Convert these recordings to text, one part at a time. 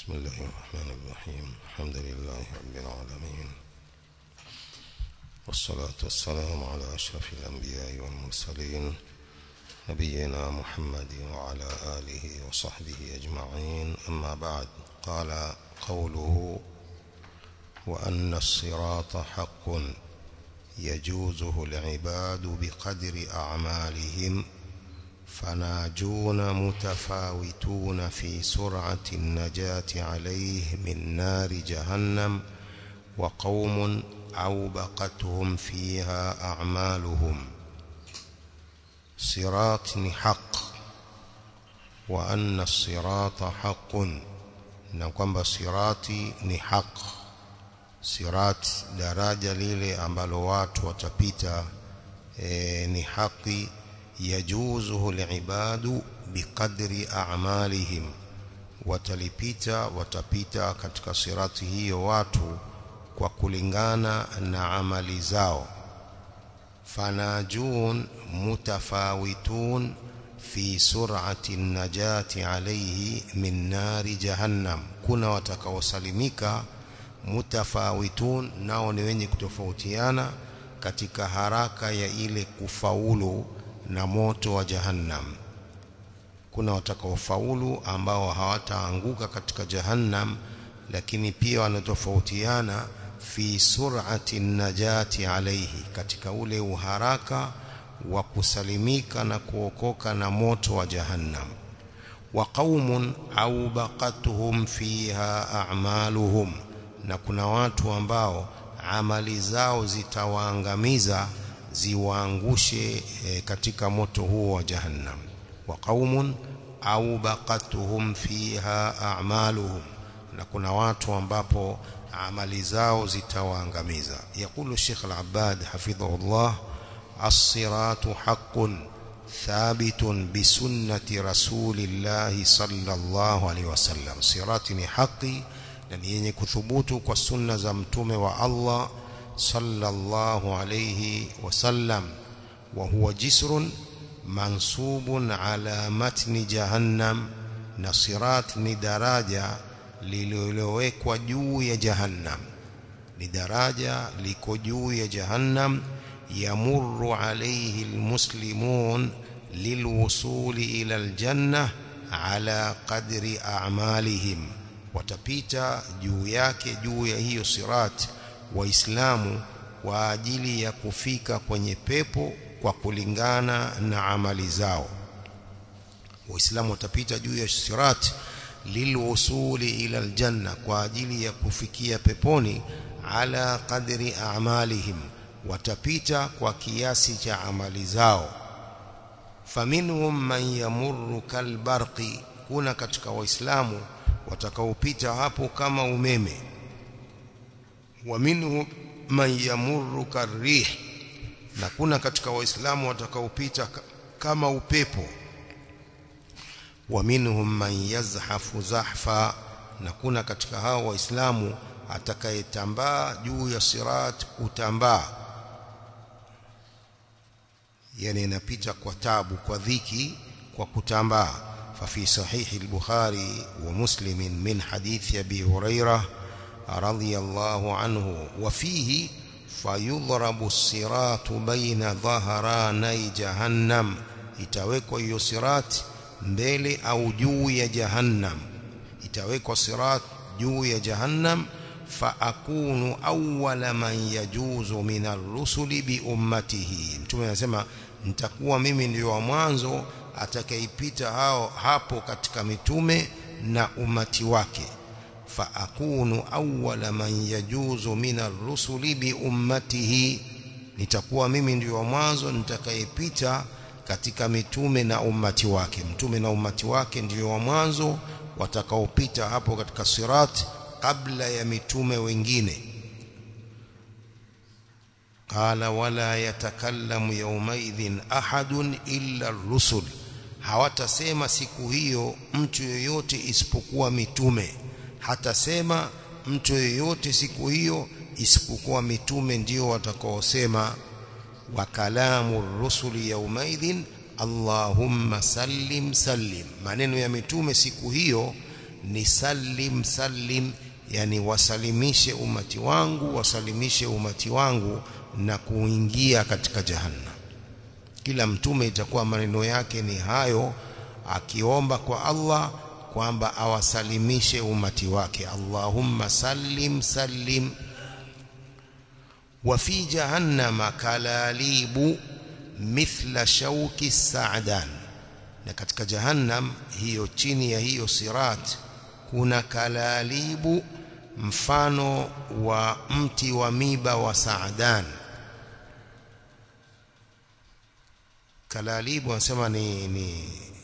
بسم الله الرحمن الرحيم الحمد لله رب العالمين والصلاة والسلام على أشرف الأنبياء والمرسلين نبينا محمد وعلى آله وصحبه أجمعين أما بعد قال قوله وأن الصراط حق يجوزه العباد بقدر أعمالهم فناجون متفاوتون في سرعة النجاة عليه من نار جهنم وقوم أوبقتهم فيها أعمالهم صراط حق وأن الصراط حق نقوم صراطي حق صراط daraja lile ambalo watu watapita e, ni haki yajuzuhu liibadu biqadri a'malihim watalipita watapita katika sirati hiyo watu kwa kulingana na amali zao fanajun mutafawitun fi sur'ati najati alayhi min nari jahannam kuna watakaosalimika mutafawitun nao ni wenye kutofautiana katika haraka ya ile kufaulu na moto wa jahannam kuna watakaofaulu ambao hawataanguka katika jahannam lakini pia wanatofautiana fi sur'ati najati alayhi katika ule uharaka wa kusalimika na kuokoka na moto wa jahannam wa qaumun au baqatuhum fiha a'maluhum na kuna watu ambao amali zao zitawaangamiza ziwaangushe e, katika moto huo wa jahannam wa qaumun au baqatuhum fiha a'maluhum na kuna watu ambapo amali zao zitawaangamiza yakulu Sheikh Al-Abbad hafidhahullah as-siratu haqqun thabitun bi sunnati rasulillah sallallahu alaihi wasallam sirati ni haki na ni yenye kuthubutu kwa sunna za mtume wa Allah sallallahu alayhi wasallam wa huwa jisrun mansubun ala matni jahannam na sirat ni daraja lililowekwa juu ya jahannam ni daraja liko juu ya jahannam yamurru alayhi almuslimun lilwusuli ila aljanna ala qadri a'malihim watapita juu yake juu ya hiyo sirat waislamu kwa ajili ya kufika kwenye pepo kwa kulingana na amali zao waislamu watapita juu ya sirat lilwusuli ila aljanna kwa ajili ya kufikia peponi ala qadri a'malihim watapita kwa kiasi cha amali zao faminhum man yamurru kalbarqi kuna katika waislamu watakaopita hapo kama umeme wa minhu man yamurru karih na kuna katika waislamu watakaopita kama upepo wa minhum man yazhafu zahfa na kuna katika hao waislamu atakayetambaa juu ya sirat kutambaa yani inapita kwa tabu kwa dhiki kwa kutambaa ففي صحيح البخاري ومسلم من حديث أبي هريرة رضي الله عنه وفيه فيضرب الصراط بين ظهراني جهنم itawekwa hiyo sirat mbele au juu ya jahannam itawekwa sirat juu ya jahannam fa akunu awwala man yajuzu min ar-rusuli bi ummatihi mtume anasema nitakuwa mimi ndio wa mwanzo atakayeipita hao hapo katika mitume na umati wake fa akunu awwala man yajuzu min ar-rusuli bi ummatihi nitakuwa mimi ndio wa mwanzo nitakayepita katika mitume na umati wake mtume na umati wake ndio wa mwanzo watakaopita hapo katika sirat kabla ya mitume wengine qala wala yatakallamu yawmaidhin ahadun illa ar-rusul hawatasema siku hiyo mtu yoyote isipokuwa mitume hatasema mtu yoyote siku hiyo isipokuwa mitume ndio watakaosema wa kalamu rusuli yaumaidhin Allahumma sallim sallim maneno ya mitume siku hiyo ni sallim sallim yani wasalimishe umati wangu wasalimishe umati wangu na kuingia katika jahannam kila mtume itakuwa maneno yake ni hayo akiomba kwa Allah kwamba awasalimishe umati wake Allahumma sallim sallim wa fi jahannama kalalibu mithla shauki sa'dan na katika jahannam hiyo chini ya hiyo sirat kuna kalalibu mfano wa mti wa miba wa sa'dan kalalibu wanasema ni, ni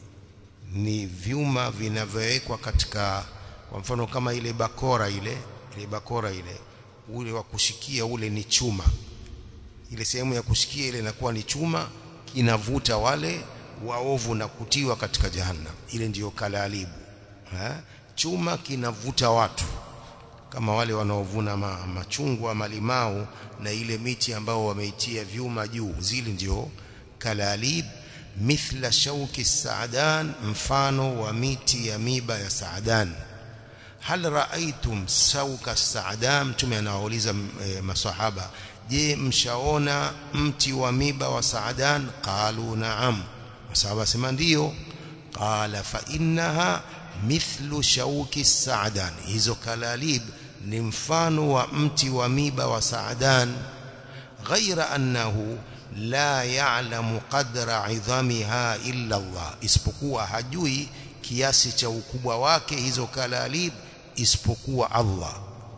ni vyuma vinavyowekwa katika kwa mfano kama ile bakora ile ile bakora ile ule wa kushikia ule ni chuma ile sehemu ya kushikia ile inakuwa ni chuma kinavuta wale waovu na kutiwa katika jahannam ile ndiyo kalalibu ha? chuma kinavuta watu kama wale wanaovuna ma, machungwa malimau na ile miti ambao wameitia vyuma juu zile ndio kalalib mithla shauki saadan mfano wa miti ya miba ya saadan hal raaitum shauka saadan mtume anawauliza e, masahaba je mshaona mti wa miba wa saadan qalu na'am masahaba sema ndio qala fa innaha mithlu shauki saadan hizo kalalib ni mfano wa mti wa miba wa saadan ghaira annahu la ya'lamu qadra 'idhamiha illa Allah isipokuwa hajui kiasi cha ukubwa wake hizo kalalib isipokuwa Allah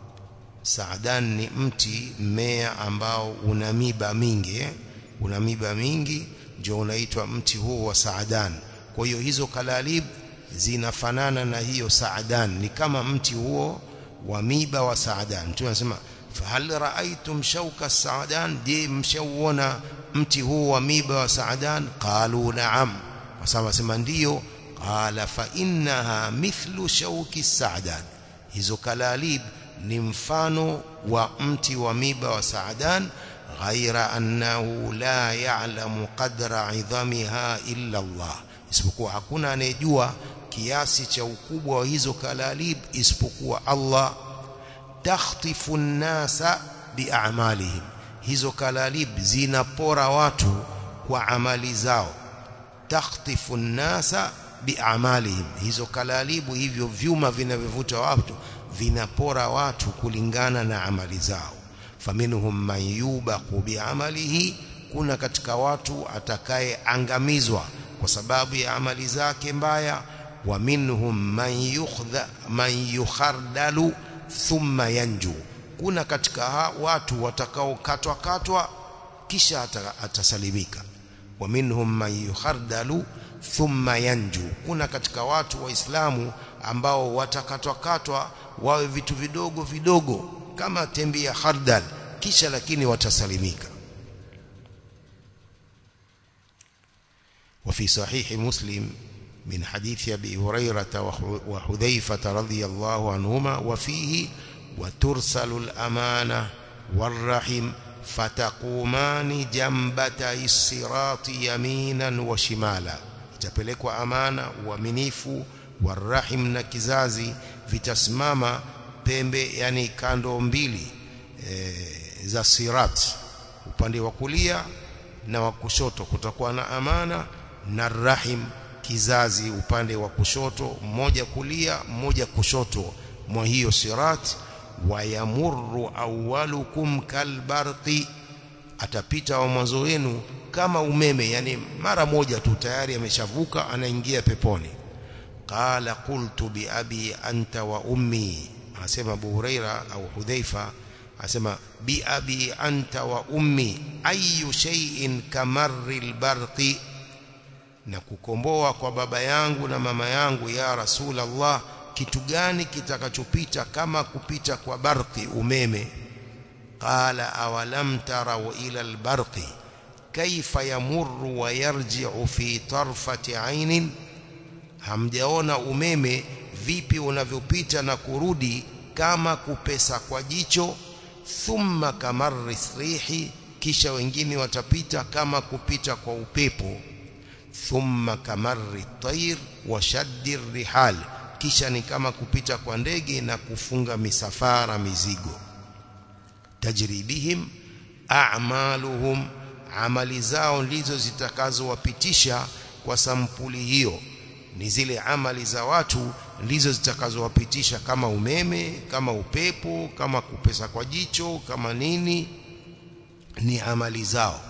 Saadan ni mti mmea ambao una miba mingi eh? una miba mingi ndio unaitwa mti huo wa Saadan kwa hiyo hizo kalalib zinafanana na hiyo Saadan ni kama mti huo wa miba wa Saadan mtu anasema fahal raaitum shauka Saadan je mshauona mti huu wa miba wa Saadan qalu na'am wasema sema ndio qala fa innaha mithlu shauki Saadan hizo kalalib ni mfano wa mti wa miba wa Saadan ghaira annahu la ya'lamu qadra 'idhamiha illa Allah isipokuwa hakuna anayejua kiasi cha ukubwa wa hizo kalalib isipokuwa Allah takhtifu an-nasa bi'amalihim hizo kalalib zinapora watu kwa amali zao takhtifu an-nasa bi'amalihim hizo kalalibu hivyo vyuma vinavyovuta watu vinapora watu kulingana na amali zao faminhum man yubaqu bi'amalihi kuna katika watu atakayeangamizwa kwa sababu ya amali zake mbaya wa minhum man yukhdha man yukhardalu thumma yanju kuna katika watu watakaokatwa katwa kisha atasalimika wa minhum man yukhardalu thumma yanju kuna katika watu waislamu ambao watakatwa katwa wawe vitu vidogo vidogo kama tembi ya khardal kisha lakini watasalimika وفي صحيح مسلم من حديث أبي هريرة وحذيفة رضي الله عنهما وفيه وترسل الأمانة والرحم فتقومان جنبتي الصراط يمينا وشمالا itapelekwa amana uaminifu warahim na kizazi vitasimama pembe yani kando mbili e, za sirat upande wa kulia na wa kushoto kutakuwa na amana na rahim kizazi upande wa kushoto mmoja kulia mmoja kushoto mwa hiyo sirat wayamurru awwalukum kalbarqi atapita wa mwanzo wenu kama umeme yani mara moja tu tayari ameshavuka anaingia peponi qala qultu bi abi anta wa ummi asema Abu Huraira au Hudhaifa asema bi abi anta wa ummi ayu shay'in kamarri albarqi na kukomboa kwa baba yangu na mama yangu ya Rasulullah kitu gani kitakachopita kama kupita kwa barqi umeme qala awalam taraw ila albarqi kaifa yamurru wa yarji'u fi tarfati 'ainin hamjaona umeme vipi unavyopita na kurudi kama kupesa kwa jicho thumma kamarri rihi kisha wengine watapita kama kupita kwa upepo thumma kamarri tayr wa shaddi rihal kisha ni kama kupita kwa ndege na kufunga misafara mizigo tajri bihim a'maluhum amali zao ndizo zitakazowapitisha kwa sampuli hiyo ni zile amali za watu ndizo zitakazowapitisha kama umeme kama upepo kama kupesa kwa jicho kama nini ni amali zao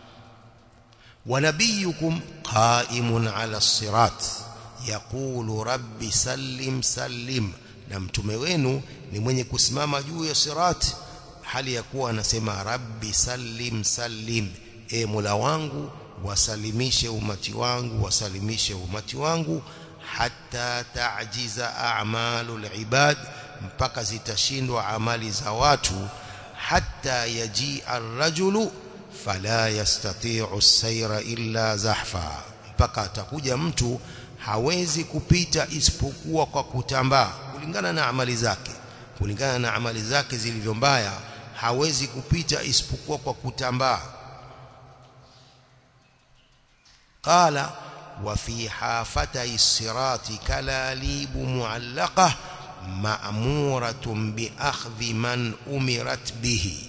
ونبيكم قائم على الصراط يقول ربي سلم سلم na mtume wenu ni mwenye kusimama juu ya sirat hali ya kuwa anasema rabbi sallim sallim e mola wangu wasalimishe umati wangu wasalimishe umati wangu hatta ta'jiza a'malul ibad mpaka zitashindwa amali za watu hatta yaji ar-rajulu fala yastati'u as-sayra illa zahfa mpaka atakuja mtu hawezi kupita isipokuwa kwa kutambaa kulingana na amali zake kulingana na amali zake zilivyo mbaya hawezi kupita isipokuwa kwa kutambaa qala wa fi hafatay sirati kalalib mu'allaqah ma'muratun bi akhdhi man umirat bihi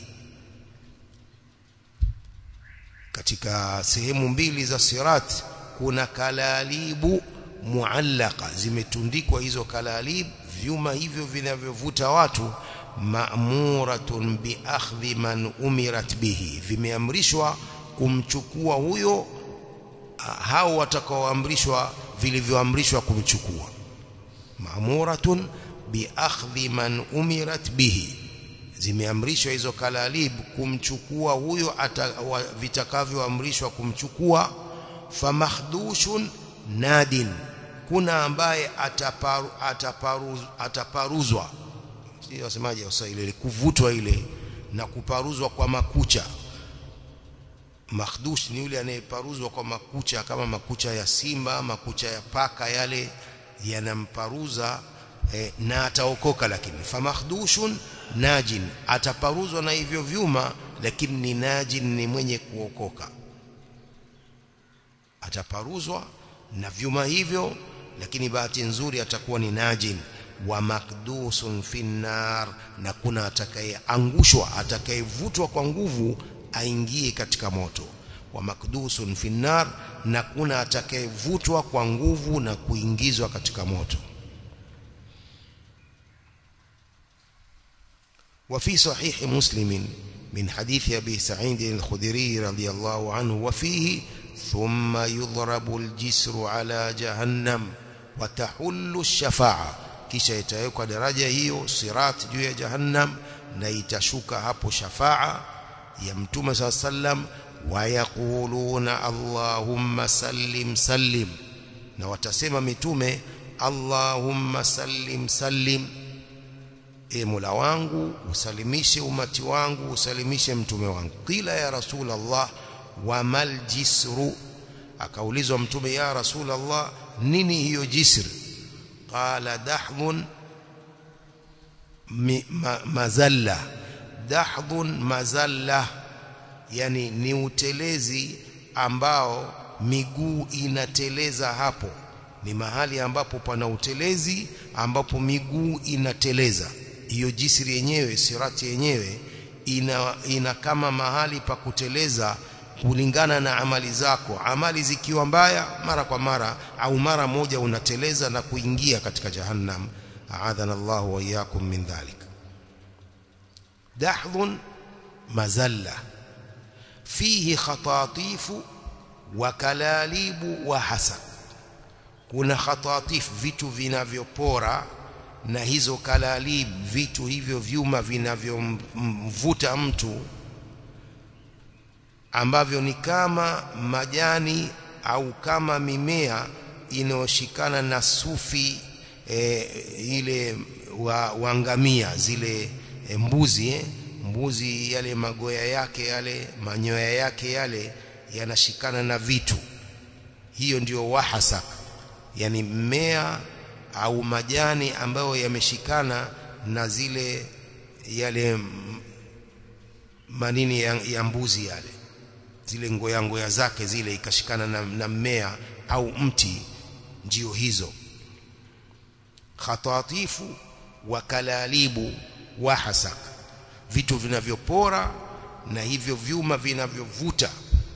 katika sehemu mbili za sirat kuna kalalibu muallaka zimetundikwa hizo kalalib vyuma hivyo vinavyovuta watu ma'muratun bi akhdhi man umirat bihi vimeamrishwa kumchukua huyo hao watakaoamrishwa vilivyoamrishwa kumchukua ma'muratun bi akhdhi man umirat bihi zimeamrishwa hizo kalalib kumchukua huyo vitakavyoamrishwa kumchukua famakhdushun nadin kuna ambaye ataparu, ataparu, ataparuzwa sio wasemaje Waswahili kuvutwa ile na kuparuzwa kwa makucha makhdush ni yule anayeparuzwa kwa makucha kama makucha ya simba makucha ya paka yale yanamparuza eh, na ataokoka lakini famakdushun najin ataparuzwa na hivyo vyuma lakini ni najin ni mwenye kuokoka ataparuzwa na vyuma hivyo lakini bahati nzuri atakuwa ni najin wa makdusun finnar na kuna atakayeangushwa atakayevutwa kwa nguvu aingie katika moto wa makdusun finnar na kuna atakayevutwa kwa nguvu na kuingizwa katika moto وفي صحيح مسلم من حديث أبي سعيد الخدري رضي الله عنه وفيه ثم يضرب الجسر على جهنم وتحل الشفاعة kisha itawekwa daraja hiyo sirat juu ya jahannam na itashuka hapo shafaa ya mtume saa sallam wayaquluna allahumma sallim sallim na watasema mitume allahumma sallim sallim e mola wangu usalimishe umati wangu usalimishe mtume wangu qila ya rasul allah wa mal jisru akaulizwa mtume ya rasul allah nini hiyo jisr qala dahdhun ma, mazalla dahdhun mazalla yani ni utelezi ambao miguu inateleza hapo ni mahali ambapo pana utelezi ambapo miguu inateleza hiyo jisri yenyewe sirati yenyewe ina, ina kama mahali pa kuteleza kulingana na amali zako amali zikiwa mbaya mara kwa mara au mara moja unateleza na kuingia katika jahannam aadhana Allah wa iyyakum min dhalik dahdhun mazalla fihi khatatifu wa kalalibu wa hasak kuna khatatif vitu vinavyopora na hizo kalalib vitu hivyo vyuma vinavyomvuta mtu ambavyo ni kama majani au kama mimea inayoshikana na sufi e, ile wa, wangamia zile e, mbuzi eh? mbuzi yale magoya yake yale manyoya yake yale yanashikana na vitu hiyo ndiyo wahasak yani mmea au majani ambayo yameshikana na zile yale manini ya, ya mbuzi yale zile ngoya ngoya zake zile ikashikana na, na mmea au mti ndio hizo khatatifu wa kalalibu wa hasak vitu vinavyopora na hivyo vyuma vinavyovuta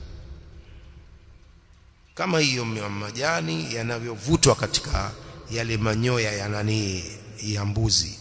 kama hiyo majani yanavyovutwa katika yale manyoya ya nani ya mbuzi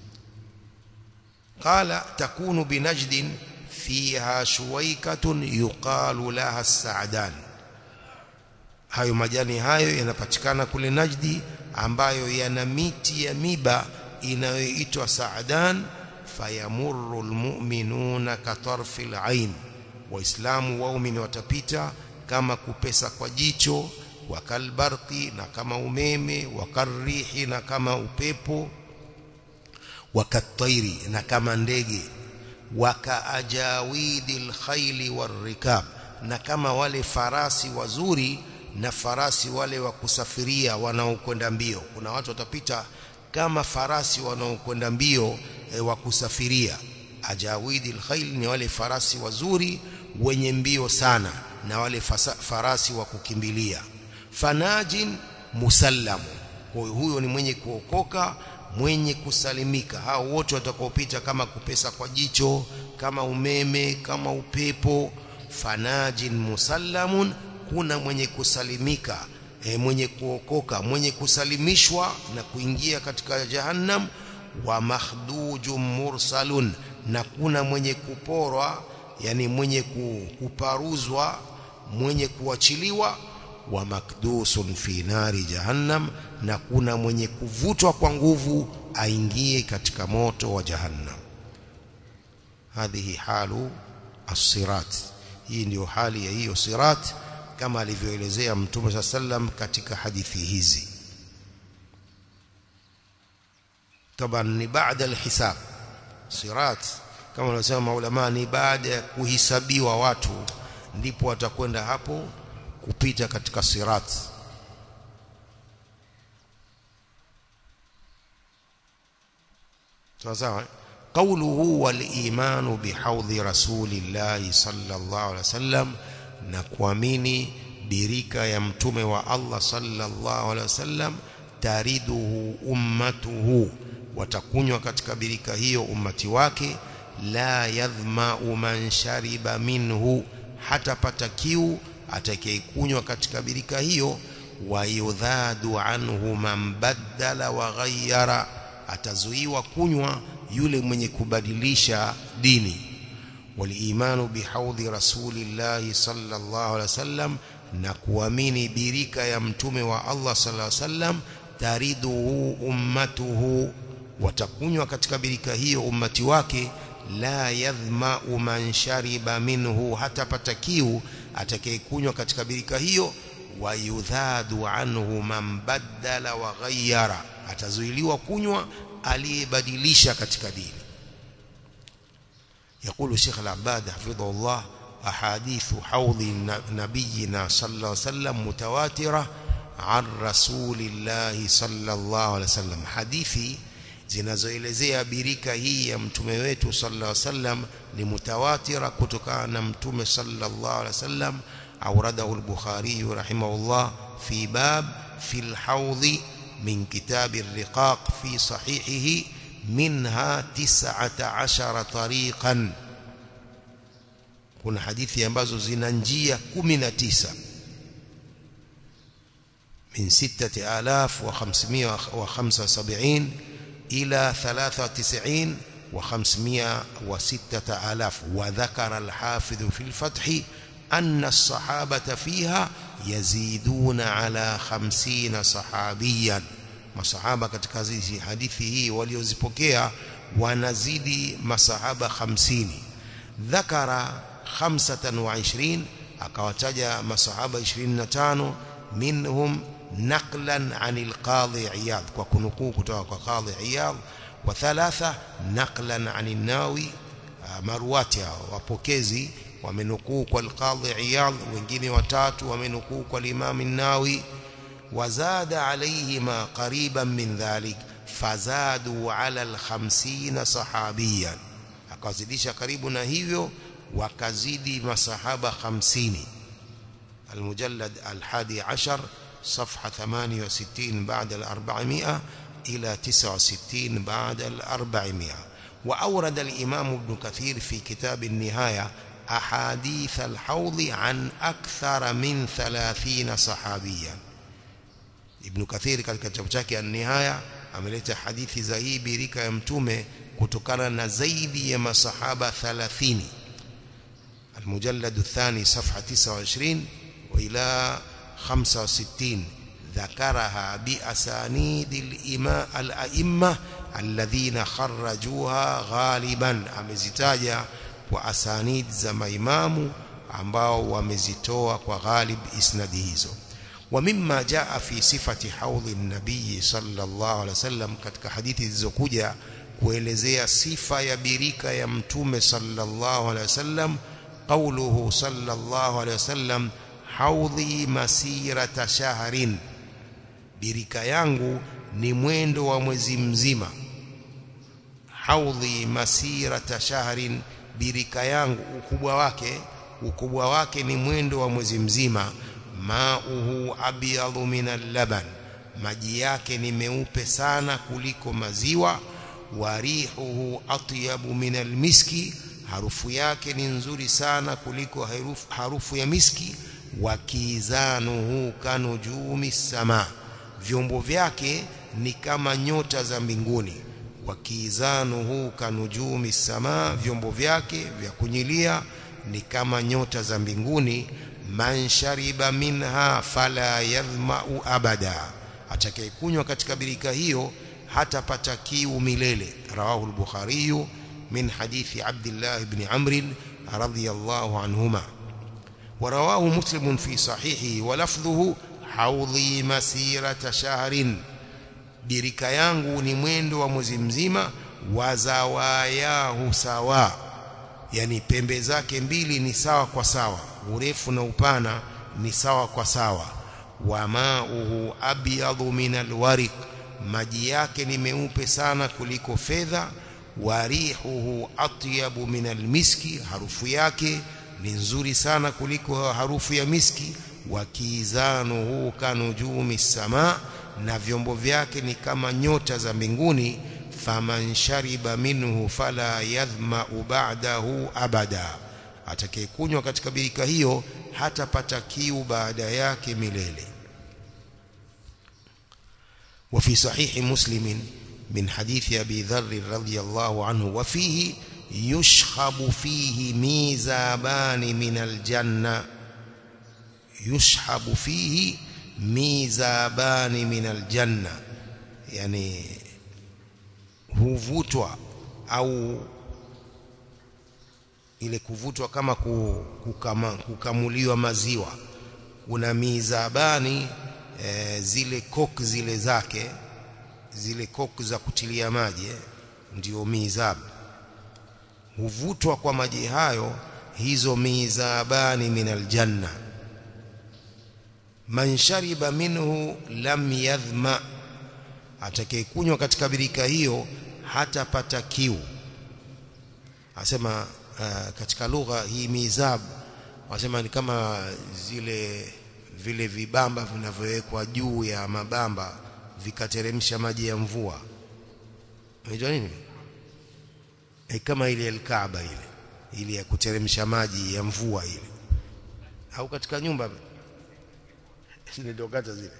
qala takunu binajdin fiha shuwaikatun yuqalu laha as-sa'dan hayo majani hayo yanapatikana kule Najdi ambayo yana miti ya miba inayoitwa Sa'dan fayamurru almu'minuna katarfil ain waislamu waumini watapita kama kupesa kwa jicho wakalbarqi na kama umeme wakarrihi na kama upepo wakatairi na kama ndege wakaajawidil khayli warikab na kama wale farasi wazuri na farasi wale wa kusafiria wanaokwenda mbio kuna watu watapita kama farasi wanaokwenda mbio e, wa kusafiria ajawidil khayl ni wale farasi wazuri wenye mbio sana na wale fasa, farasi wa kukimbilia fanajin musallamu huyo ni mwenye kuokoka mwenye kusalimika hao wote watakaopita kama kupesa kwa jicho kama umeme kama upepo fanajin musallamun kuna mwenye kusalimika e, mwenye kuokoka mwenye kusalimishwa na kuingia katika jahannam wa makhdujum mursalun na kuna mwenye kuporwa yani mwenye kuparuzwa mwenye kuachiliwa wa makdusun fi nari jahannam na kuna mwenye kuvutwa kwa nguvu aingie katika moto wa jahannam hadhihi halu as-sirat hii ndio hali ya hiyo sirat kama alivyoelezea mtume sallam katika hadithi hizi taban ni baada alhisab sirat kama wanasema maulama ni baada ya kuhisabiwa watu ndipo watakwenda hapo kupita katika sirat sawa قوله والإيمان بحوض رسول الله صلى الله عليه وسلم نكواميني birika ya mtume wa Allah sallallahu alaihi wasallam tariduhu ummatuhu watakunywa katika birika hiyo ummati wake la yadhma'u man shariba minhu hatapata kiu atakayekunywa katika birika hiyo wa yudhadu anhu man baddala wa ghayyara atazuiwa kunywa yule mwenye kubadilisha dini walimanu bihaudhi rasulillahi sallallahu alaihi wasallam na kuamini birika ya mtume wa Allah sallallahu alaihi wasallam tariduhu ummatuhu watakunywa katika birika hiyo ummati wake la yadhma'u man shariba minhu hatapata kiu atakayekunywa katika birika hiyo wayudhadu anhu man baddala wa ghayyara atazuiliwa kunywa aliyebadilisha katika dini يقول شيخ العباد حفظه الله أحاديث حوض نبينا صلى الله عليه وسلم متواترة عن رسول الله صلى الله عليه وسلم حديثي zinazoelezea birika hii ya mtume wetu sallallahu alaihi wasallam ni mutawatira kutokana na mtume sallallahu alaihi wasallam auradahu al-Bukhari rahimahullah fi bab fi al-hawd min kitab ar-riqaq fi sahihihi minha 19 tariqan kuna hadithi ambazo zina njia 19 min 6575 إلى ثلاثة وتسعين وخمسمائة وستة آلاف وذكر الحافظ في الفتح أن الصحابة فيها يزيدون على خمسين صحابيا masahaba katika hizi hadithi hii waliozipokea wanazidi masahaba 50 dhakara 25 akawataja masahaba 25 minhum نقلا عن القاضي عياض وكنكو كتوى قاضي عياض وثلاثة نقلا عن الناوي مرواتها وبوكيزي ومنكو القاضي عياض wengine watatu wamenukuu kwa Imam an-Nawawi وزاد عليهما قريبا من ذلك فزادوا على الخمسين صحابيا akazidisha karibu na hivyo wakazidi masahaba 50 المجلد الحادي عشر صفحة 68 بعد الأربعمائة إلى 69 بعد الأربعمائة وأورد الإمام ابن كثير في كتاب النهاية أحاديث الحوض عن أكثر من ثلاثين صحابيا ابن كثير katika kitabu chake an-nihaya ameleta hadithi za hii birika ya mtume kutokana na zaidi ya masahaba 30 المجلد الثاني صفحة 29 وإلى 65 ذكرها بأسانيد الإماء الأئمة الذين خرجوها غالبا amezitaja kwa asanid za maimamu ambao wamezitoa kwa ghalib isnadi hizo ومما جاء في صفة حوض النبي صلى الله عليه وسلم katika hadithi zilizokuja kuelezea sifa ya birika ya mtume sallallahu alaihi wasallam قوله صلى الله عليه وسلم حوضي مسيرة شهر birika yangu ni mwendo wa mwezi mzima haudhi masirata shahrin birika yangu ukubwa wake ukubwa wake ni mwendo wa mwezi mzima mauhu abyadu min al-laban maji yake ni meupe sana kuliko maziwa warihuhu atyabu min al-miski harufu yake ni nzuri sana kuliko harufu, harufu ya miski wakizanuhu kanujumi sama vyombo vyake ni kama nyota za mbinguni wakizanuhu kanujumi sama vyombo vyake vya kunyilia ni kama nyota za mbinguni man shariba minha fala yadhma'u abada atakayekunywa katika birika hiyo hatapata kiu milele rawahu al-bukhari min hadithi abdullah ibn amr radiyallahu anhuma ورواه مسلم في صحيحه ولفظه حوضي مسيرة شهر birika yangu ni mwendo wa mwezi mzima wazawayahu sawa yani pembe zake mbili ni sawa kwa sawa urefu na upana ni sawa kwa sawa wa mauhu abyadu min alwariq maji yake ni meupe sana kuliko fedha warihuhu atyabu min almiski harufu yake ni nzuri sana kuliko harufu ya miski wakizanuhu kanujumi samaa na vyombo vyake ni kama nyota za mbinguni faman shariba minhu fala yadhma'u ba'dahu abada atakayekunywa katika birika hiyo hatapata kiu baada yake milele وفي صحيح مسلم من حديث أبي ذر رضي الله عنه وفيه يشخب فيه ميزابان من الجنة يشحب فيه mizabani min aljanna yani huvutwa au ile kuvutwa kama kukama, kukamuliwa maziwa kuna mizabani e, zile kok zile zake zile kok za kutilia maji ndio mizab huvutwa kwa maji hayo hizo mizabani min aljanna man shariba minhu lam yadhma atakayekunywa katika birika hiyo hatapata kiu asema uh, katika lugha hii mizab wasema ni kama zile vile vibamba vinavyowekwa juu ya mabamba vikateremsha maji ya mvua unajua nini e kama ile alkaaba ile ile ya kuteremsha maji ya mvua ile au katika nyumba zinadokata zile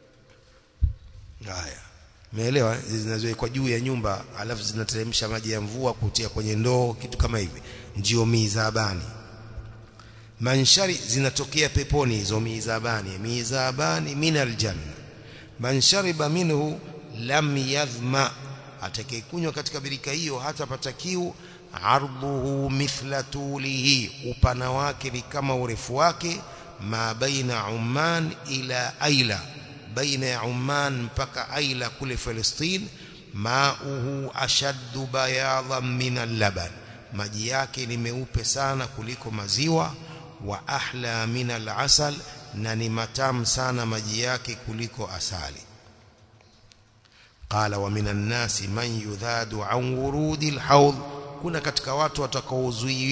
haya umeelewa zinazowekwa juu ya nyumba alafu zinateremsha maji ya mvua kutia kwenye ndoo kitu kama hivi ndio mizabani manshari zinatokea peponi hizo mizabani mizabani min aljanna man shariba minhu lam yadhma atakayekunywa katika birika hiyo hatapata kiu arduhu mithla tulihi upana wake ni kama urefu wake ma baina Umman ila Aila baina ya Umman mpaka Aila kule Palestine mauhu ashaddu bayadan min al-laban maji yake ni meupe sana kuliko maziwa wa ahla min al-asal na ni matamu sana maji yake kuliko asali qala wa minan nasi man yudhadu an wurudi al-hawd kuna katika watu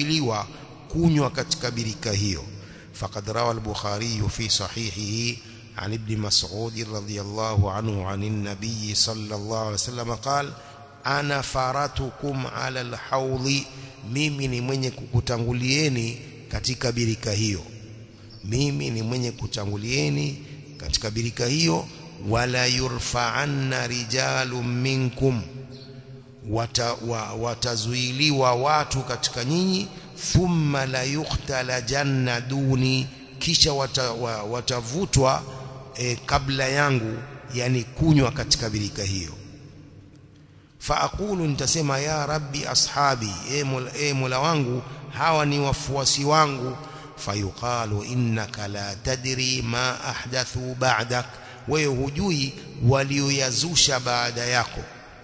watakaozuiliwa kunywa katika birika hiyo فقد روى البخاري في صحيحه عن ابن مسعود رضي الله عنه عن النبي صلى الله عليه وسلم قال أنا فرتكم على الحوض mimi ni mwenye kukutangulieni katika birika hiyo mimi ni mwenye kutangulieni katika birika hiyo wala yurfa'anna rijalun minkum wata, wa, watazuiliwa watu katika nyinyi thumma la yuqtala janna duni kisha wata, wa, watavutwa e, kabla yangu yani kunywa katika birika hiyo faaqulu nitasema ya rabbi ashabi e mola, e mola wangu hawa ni wafuasi wangu fayuqalu innaka la tadri ma ahdathu ba'dak wewe hujui walioyazusha baada yako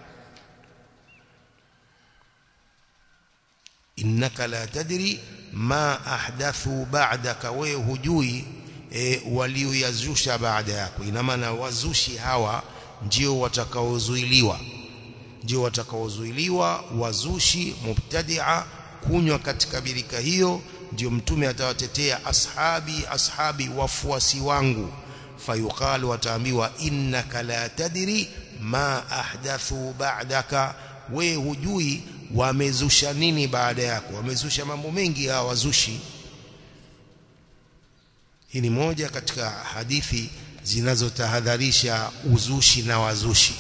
innaka la tadri ma ahdathu ba'daka wewe hujui e, walioyazusha baada yako ina maana wazushi hawa ndio watakaozuiliwa ndio watakaozuiliwa wazushi mubtadia kunywa katika birika hiyo ndio mtume atawatetea ashabi ashabi wafuasi wangu fayuqalu wataambiwa innaka la tadri ma ahdathu ba'daka we hujui wamezusha nini baada yako wamezusha mambo mengi hawa wazushi hii ni moja katika hadithi zinazotahadharisha uzushi na wazushi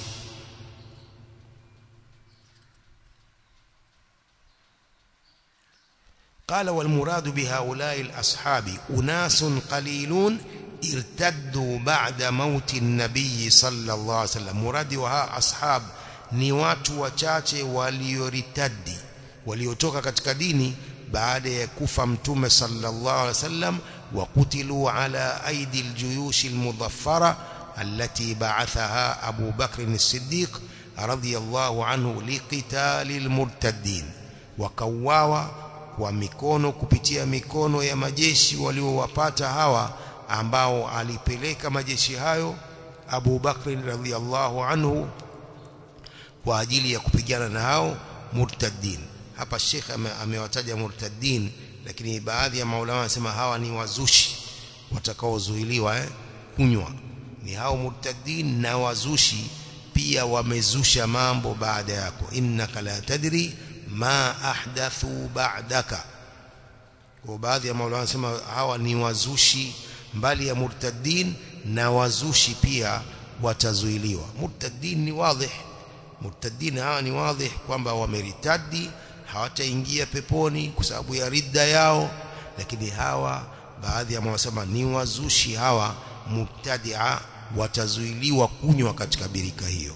قال والمراد بهؤلاء الأصحاب أناس قليلون ارتدوا بعد موت النبي صلى الله عليه وسلم مراد وها أصحاب ni watu wachache walioritadi waliotoka katika dini baada ya kufa mtume sallallahu alaihi wasallam وقتلوا على أيدي الجيوش المظفرة التي بعثها أبو بكر الصديق رضي الله عنه لقتال المرتدين وكواوا kwa mikono kupitia mikono ya majeshi waliowapata hawa ambao alipeleka majeshi hayo Abu Bakr radhiallahu anhu kwa ajili ya kupigana na hao murtaddin hapa Sheikh amewataja murtaddin lakini baadhi ya maulama wanasema hawa ni wazushi watakaozuiliwa eh, kunywa ni hao murtaddin na wazushi pia wamezusha mambo baada yako innaka la tadri ma ahdathu ba'daka kwa baadhi ya maulama wanasema hawa ni wazushi mbali ya murtaddin na wazushi pia watazuiliwa murtaddin ni wazi murtaddin hawa ni wazi kwamba wameritadi hawataingia peponi kwa sababu ya ridda yao lakini hawa baadhi ya wanasema ni wazushi hawa mubtadia watazuiliwa kunywa katika birika hiyo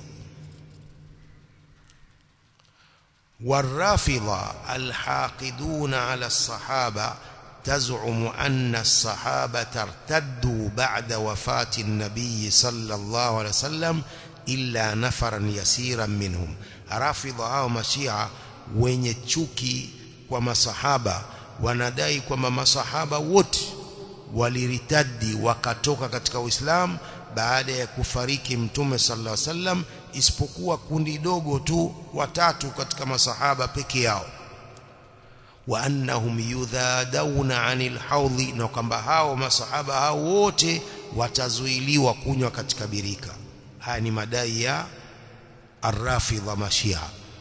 والرافضة الحاقدون على الصحابة تزعم أن الصحابة ارتدوا بعد وفاة النبي صلى الله عليه وسلم إلا نفرا يسيرا منهم رافضة أو مشيعة wenye chuki kwa masahaba wanadai kwamba masahaba wote waliritadi wakatoka katika Uislamu baada ya kufariki mtume sallallahu alaihi wasallam isipokuwa kundi dogo tu watatu katika masahaba peke yao wa annahum yudhadawna anil haudhi na kwamba hao masahaba hao wote watazuiliwa kunywa katika birika haya ni madai ya arrafidha mashia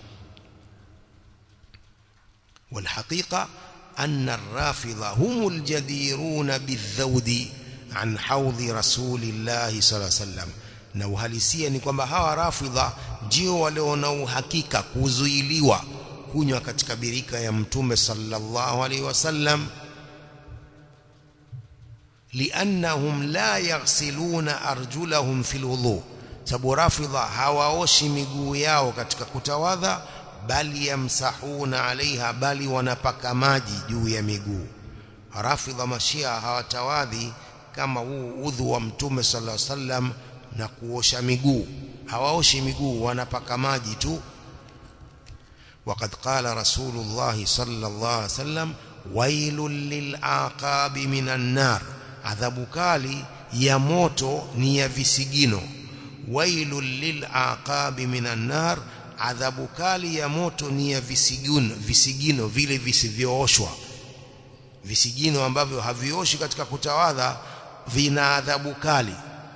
والحقيقة أن الرافضة هم الجديرون بالذود عن حوض رسول الله صلى الله عليه وسلم na uhalisia ni kwamba hawa rafidha ndio walio na uhakika kuzuiliwa kunywa katika birika ya mtume sallallahu alaihi wasallam liannahum la yaghsiluna arjulahum fil wudu sababu rafidha hawaoshi miguu yao katika kutawadha bali yamsahuna alaiha bali wanapaka maji juu ya miguu rafidha mashia hawatawadhi kama huu udhu wa mtume sallallahu alaihi wasallam na kuosha miguu hawaoshi miguu wanapaka maji tu وقد قال رسول الله صلى الله عليه وسلم ويل للعقاب من النار adhabu kali ya moto ni ya visigino wailul lilaqabi minan nar adhabu kali ya moto ni ya visigino visigino vile visivyooshwa visigino ambavyo havioshi katika kutawadha vina adhabu kali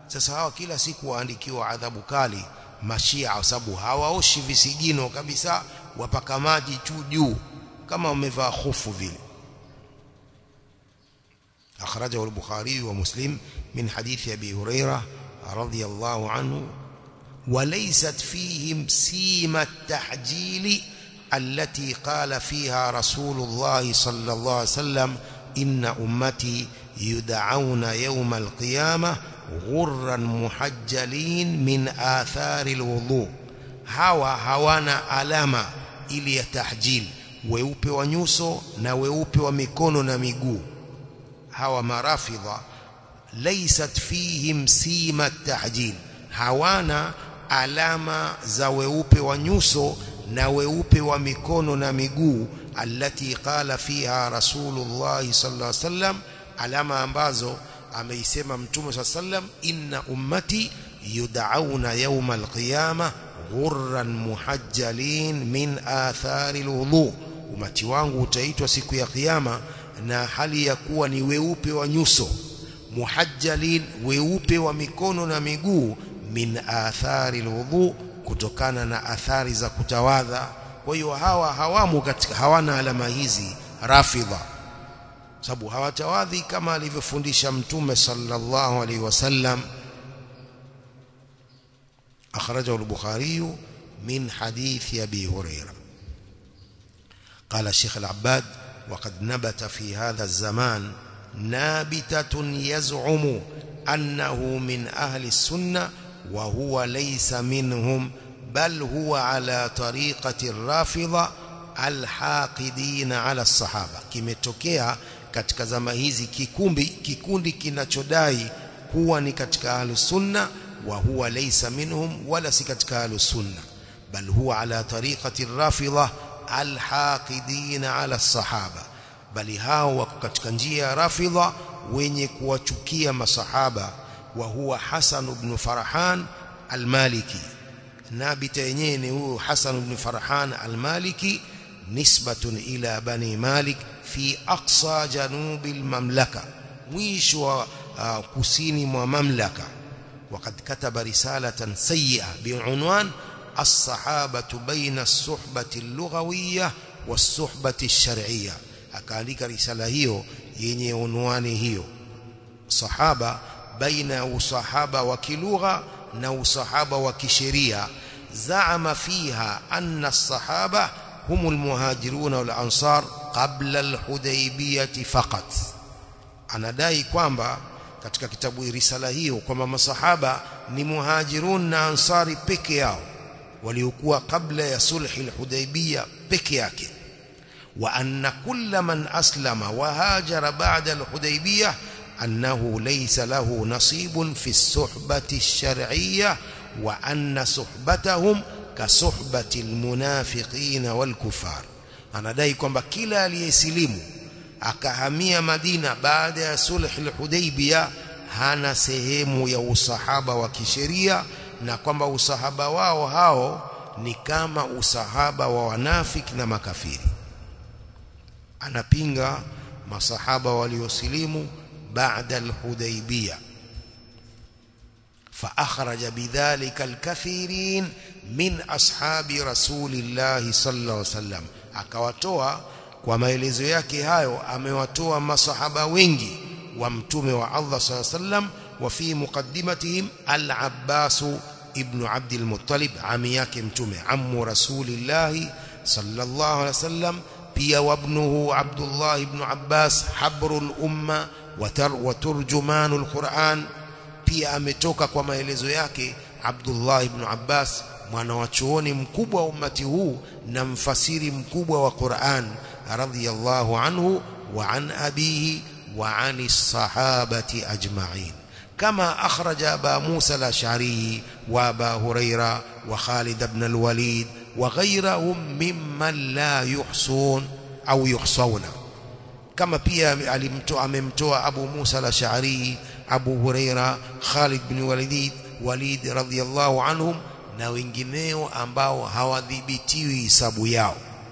sasa hawa kila siku waandikiwa adhabu kali mashia kwa sababu hawaoshi visigino kabisa wapaka maji tu juu kama wamevaa hofu vile akhrajahu al-bukhari wa muslim min hadithi abi hurairah radiyallahu anhu وليست فيهم سيما التحجيل التي قال فيها رسول الله صلى الله عليه وسلم إن أمتي يدعون يوم القيامة غرا محجلين من آثار الوضوء hawa hawana alama ili ya tahjil weupe wa nyuso na weupe wa mikono na miguu hawa marafidha laysat fihim sima tahjil hawana alama za weupe wa nyuso na weupe wa mikono na miguu allati qala fiha rasulullah sallallahu alaihi wasallam alama ambazo ameisema mtume sallallahu alaihi wasallam inna ummati yud'auna yawm alqiyamah ghurran muhajjalin min athari alwudu umati wangu utaitwa siku ya kiyama na hali ya kuwa ni weupe wa nyuso muhajjalin weupe wa mikono na miguu min athari alwudu kutokana na athari za kutawadha kwa hiyo hawa hawamu katika hawana alama hizi rafidha sababu hawatawadhi kama alivyofundisha mtume sallallahu alaihi wasallam أخرجه البخاري من حديث أبي هريرة قال الشيخ العباد وقد نبت في هذا الزمان نابتة يزعم أنه من أهل السنة وهو ليس منهم بل هو على طريقة الرافضة الحاقدين على الصحابة kimetokea katika zama hizi kikumbi kikundi kinachodai kuwa ni katika ahlus sunna وهو ليس منهم ولا سكتك أهل السنة بل هو على طريقة الرافضة الحاقدين على الصحابة بل هاو كتك njia رافضة wenye kuwachukia masahaba wa huwa Hasan ibn Farhan al-Maliki nabita yenyewe ni huyo Hasan ibn Farhan al-Maliki nisbatun ila bani Malik fi aqsa janubi al-mamlaka mwisho wa uh, kusini mwa mamlaka وقد كتب رسالة سيئة بعنوان الصحابة بين الصحبة اللغوية والصحبة الشرعية akaandika risala hiyo yenye unwani hiyo sahaba baina usahaba wa kilugha na usahaba wa kisheria zaama fiha anna as-sahaba hum al-muhajirun wal ansar qabla al-hudaybiyah faqat anadai kwamba katika kitabu risala hiyo kwamba masahaba ni muhajirun na ansari peke yao waliokuwa kabla ya sulhi al-hudaybiyah peke yake wa anna kulla man aslama wa hajara ba'da al-hudaybiyah annahu laysa lahu nasibun fi as-suhbati ash-shar'iyyah wa anna suhbatahum ka suhbati al-munafiqin wal-kuffar anadai kwamba kila aliyesilimu akahamia Madina baada ya sulh al-Hudaybiyah hana sehemu ya usahaba wa kisheria na kwamba usahaba wao hao ni kama usahaba wa wanafiki na makafiri anapinga masahaba waliosilimu baada al-Hudaybiyah فأخرج بذلك الكثيرين من أصحاب رسول الله صلى الله عليه وسلم akawatoa kwa maelezo yake hayo amewatoa masahaba wengi wa mtume wa Allah صلى الله عليه وسلم وفي مقدمتهم العباس ابن عبد المطلب عمي yake mtume ammu rasulillah sallallahu alaihi wasallam pia wabnuhu Abdullah ibn Abbas habrul umma wa turjumanul Qur'an pia ametoka kwa maelezo yake Abdullah ibn Abbas mwana wa chuoni mkubwa wa ummati huu na mfasiri mkubwa wa Qur'an radhiyallahu anhu wa an abihi wa ani sahabati ajma'in كما أخرج أبا موسى الأشعري وأبا هريرة وخالد بن الوليد وغيرهم ممن لا يحصون أو يحصون كما pia alimtoa amemtoa Abu Musa al-Ash'ari Abu Huraira Khalid bin Walid Walid radhiyallahu anhum na wengineo ambao hawadhibitiwi hisabu yao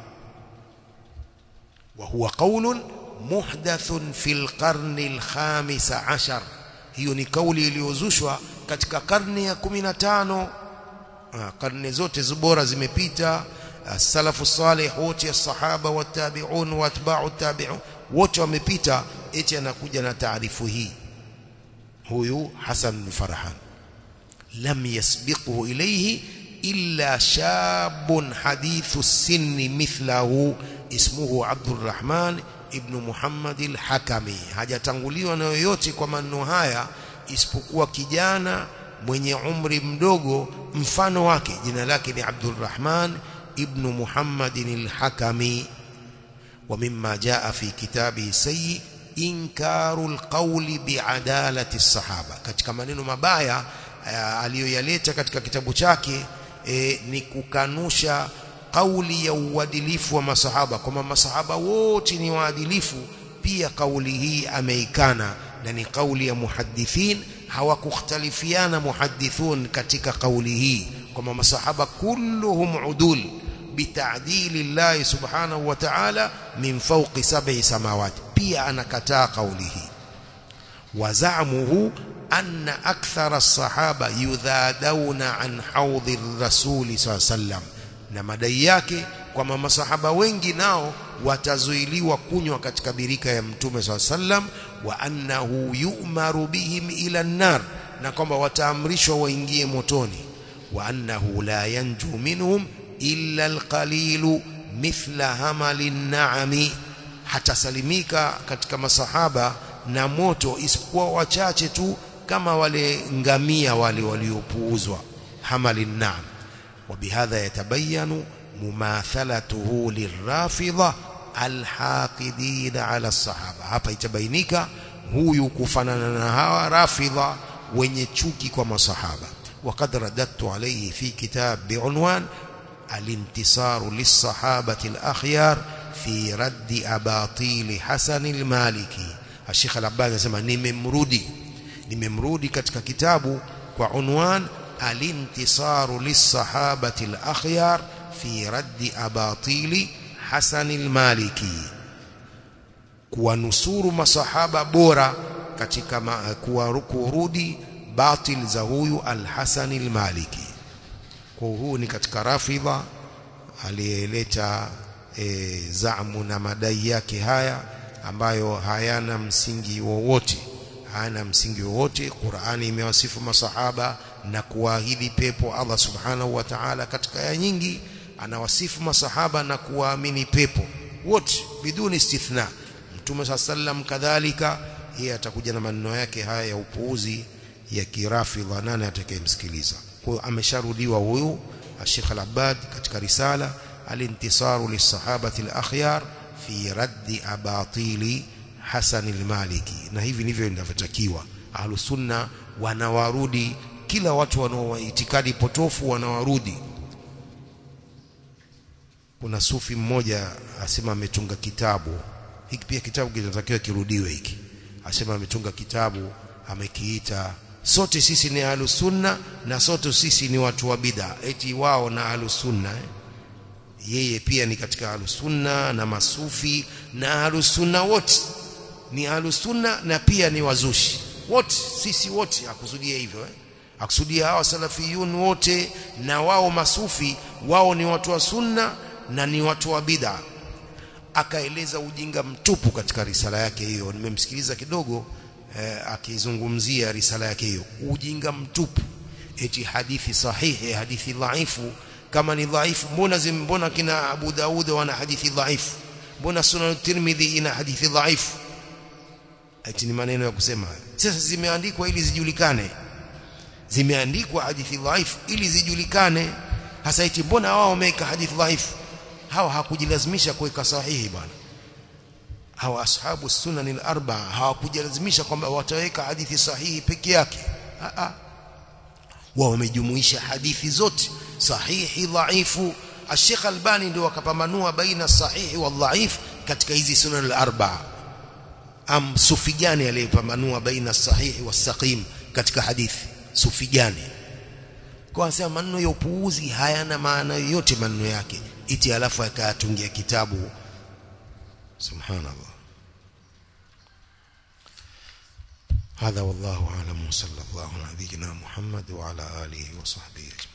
wa huwa qaulun muhdathun fil qarni al-khamis ashar hiyo ni kauli iliyozushwa katika karne ya 15 karne zote bora zimepita salafu salih wote sahaba wa tabi'un wa atba'u tabi'un wote wamepita eti anakuja na taarifu hii huyu Hasan bin Farhan lam yasbiquhu ilayhi illa shabun hadithu sinni mithlahu ismuhu Abdurrahman ibn Muhammad al-Hakami hajatanguliwa na yoyote kwa maneno haya isipokuwa kijana mwenye umri mdogo mfano wake jina lake ni Abdurrahman ibn Muhammad al-Hakami ومما جاء في كتابه سيء إنكار القول بعدالة الصحابة katika maneno mabaya aliyoyaleta katika kitabu chake e, ni kukanusha kauli ya uadilifu wa masahaba kwamba masahaba wote ni waadilifu pia kauli hii ameikana na ni kauli ya muhaddithin hawakukhtalifiana muhaddithun katika kauli hii kwamba masahaba kulluhum udul bitadili Allah subhanahu wa ta'ala min fawqi sab'i samawati pia anakataa kauli hii wazamuhu anna akthara as-sahaba yudhadawna an haudhi ar-rasul sallam na madai yake kwamba masahaba wengi nao watazuiliwa kunywa katika birika ya mtume sallam wa annahu yu'maru bihim ila an-nar na kwamba wataamrishwa waingie motoni wa annahu la yanju minhum illa alqalilu mithla hamali naami hatasalimika katika masahaba na moto isipokuwa wachache tu kama wale ngamia wale waliopuuzwa hamali naam وبهذا يتبين مماثلته للرافضة الحاقدين على الصحابة hapa itabainika huyu kufanana na hawa rafidha wenye chuki kwa masahaba وقد رددت عليه في كتاب بعنوان الانتصار للصحابة الأخيار في رد أباطيل حسن المالكي الشيخ العباد anasema nimemrudi nimemrudi katika kitabu kwa unwan الانتصار للصحابة الأخيار في رد أباطيل حسن المالكي kuwanusuru masahaba bora katika kurudi batil za huyu al-Hasan al-Maliki kwa huu ni katika rafidha aliyeleta e, zamu na madai yake haya ambayo hayana msingi wowote hayana msingi wowote Qur'ani imewasifu masahaba na kuahidi pepo Allah subhanahu wa ta'ala katika aya nyingi anawasifu masahaba na kuwaamini pepo wote biduni istithna Mtume sallam kadhalika yeye atakuja na maneno yake haya ya upuuzi ya kirafidha nani atakayemsikiliza kwa hiyo amesharudiwa huyu Sheikh Al-Abbad katika risala al-intisaru lis-sahabati al-akhyar fi raddi abatili Hasan al-Maliki na hivi ndivyo inavyotakiwa ahlus sunna wanawarudi kila watu wanao itikadi potofu wanawarudi kuna sufi mmoja asema ametunga kitabu hiki pia kitabu kinatakiwa kirudiwe hiki asema ametunga kitabu amekiita sote sisi ni ahlus sunna na sote sisi ni watu wa bid'a eti wao na ahlus sunna eh? yeye pia ni katika ahlus sunna na masufi na ahlus sunna wote ni ahlus sunna na pia ni wazushi wote sisi wote akusudia hivyo eh? akusudia hawa salafiyun wote na wao masufi wao ni watu wa sunna na ni watu wa bid'a akaeleza ujinga mtupu katika risala yake hiyo nimemsikiliza kidogo eh, akizungumzia risala yake hiyo ujinga mtupu eti hadithi sahihi hadithi dhaifu kama ni dhaifu mbona mbona kina Abu Daud wana hadithi dhaifu mbona Sunan Tirmidhi ina hadithi dhaifu eti ni maneno ya kusema sasa zimeandikwa ili zijulikane zimeandikwa hadithi dhaifu ili zijulikane hasa eti mbona wao wameweka hadithi dhaifu hawa hakujilazimisha kuweka sahihi bwana hawa ashabu sunan al-arba hawakujilazimisha kwamba wataweka hadithi sahihi peke yake a a wao wamejumuisha hadithi zote sahihi dhaifu Sheikh Albani ndio wakapambanua baina sahihi wa dhaif katika hizi sunan al-arba am sufi gani aliyepambanua baina sahihi wa saqim katika hadithi sufi gani kwa sababu maneno ya upuuzi hayana maana yoyote maneno yake iti alafu akayatungia kitabu subhanallah هذا والله أعلم صلى الله على نبينا محمد وعلى آله وصحبه أجمعين